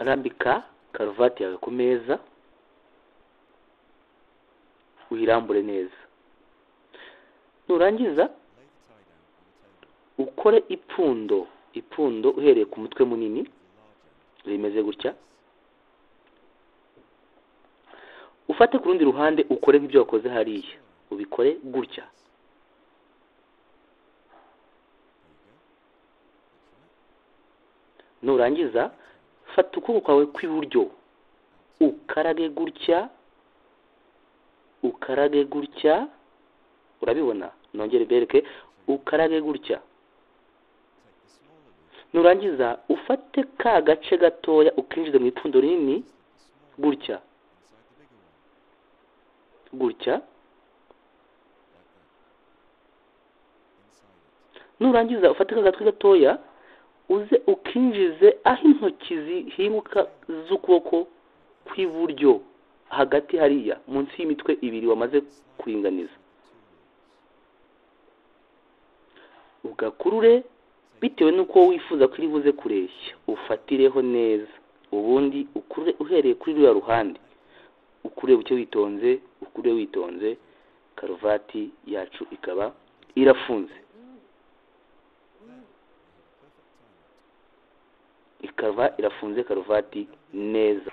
arambika karuvati yawe ku meza uyirambure neza nurangiza ukore ipfundo ipfundo uhereye ku mutwe munini rimeze gutya ufate ku rundi ruhande ukore nk'ibyo wakoze hariya ubikore gutya nurangiza fata ukuboko kwawe kw'iburyo ukarage gutya ukarage gutya urabibona nongere bereke ukarage gutya nurangiza ufate ka gace gatoya ukinjiza mu ipfundo rinini gutya gutya nurangiza ufate ka gatwe gatoya uze ukinjize aho intoki zihimuka z'ukuboko kw'iburyo hagati hariya munsi y'imitwe ibiri wamaze kuringaniza ugakurure bitewe n'uko wifuza ko iri buze kureshya ufatireho neza ubundi ukurure uhereye kuri ruriya ruhande ukurure buke witonze ukurure witonze karuvati yacu ikaba irafunze ikaba irafunze karuvati neza